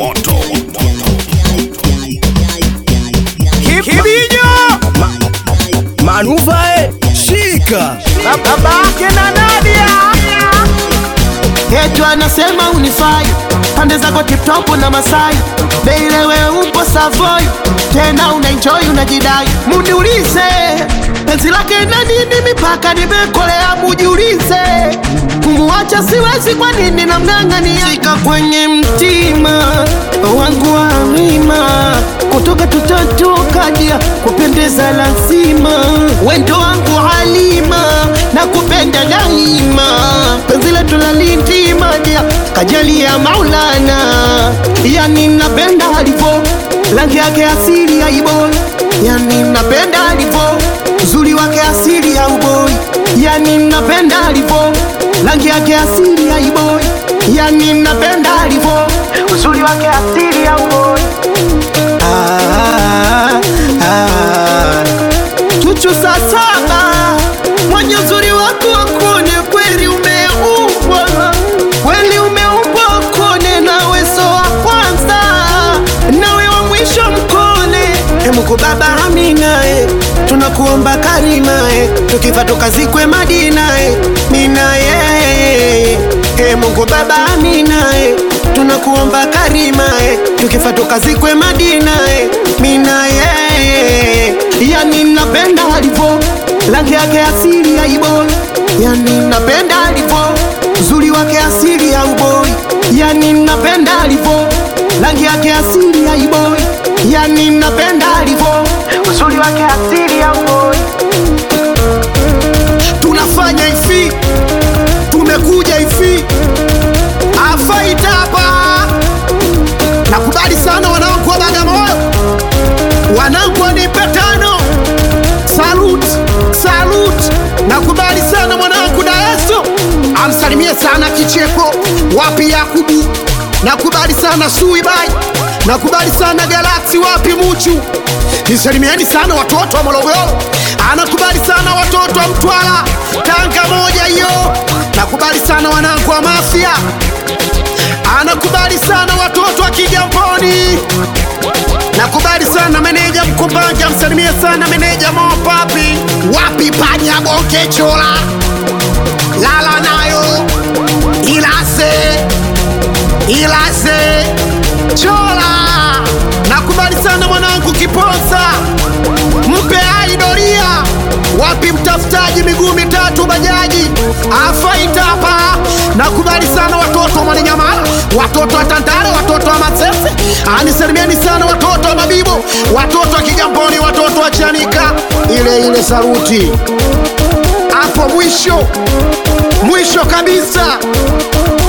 moto Kibinyo manuvae shika babake na Nadia Yetu anasema unifai pande zako tiptop na Masai Beilewe upo Savoy tena unaenjoy unajidai Muniulize penzi lake na nini mipaka nimekolea mujiulize Kumuacha siwezi kwa nini namng'ang'ania Shika kwenye mtima wangu wa mima kutoka tutatokadia kupendeza lazima wendo wangu halima na kupenda daima penzi letu la lintimadia kajali ya maulana yani napenda alivo rangi yake asili ya iboi yani napenda alivo uzuri wake asili ya uboi yani napenda alivo rangi yake asili ya iboi yani napenda alivo uzuri wake asili ya uboi ah, ah. Chuchu saa saba mwenye uzuri wako wakone kweli umeumbwa kweli umeumbwa kone nawe so wa kwanza nawe wa mwisho mkone emuku baba aminae tunakuomba karimae tukifa tukazikwe madinae minaye e Mungu baba aminae tunakuomba karimae tukifa tukazikwe madinae minaye yani napenda alivo rangi yake asili ya iboi yani napenda alivo uzuri wake asili ya uboi yani napenda alivo rangi yake asili ya iboi yani napenda alivo uzuri wake asili ya uboi tunafanya hivi tumekuja hivi afaita hapa nakubali sana wanangu wa bagamoyo wanangu wanipe tano salut salut nakubali sana mwanangu daeso amsalimie sana kicheko wapi yakubu nakubali sana suibai nakubali sana galaksi wapi muchu nisalimieni sana watoto wa morogoro anakubali sana watoto wa mtwara tanga moja hiyo nakubali sana wanangu wa mafia anakubali sana watoto wa kigamboni nakubali sana meneja mkumbanja msalimie sana meneja mopapi wapi panya bonke chola lala nayo ilase ilase chola nakubali sana mwanangu kiposa mpe aidoria wapi mtafutaji miguu mitatu bajaji afaitapa nakubali sana watoto wa mwananyamala watoto wa tantare watoto wa masese anisalimieni sana watoto wa mabibo watoto wa kigamboni watoto wa chanika ile ile saruti hapo mwisho mwisho kabisa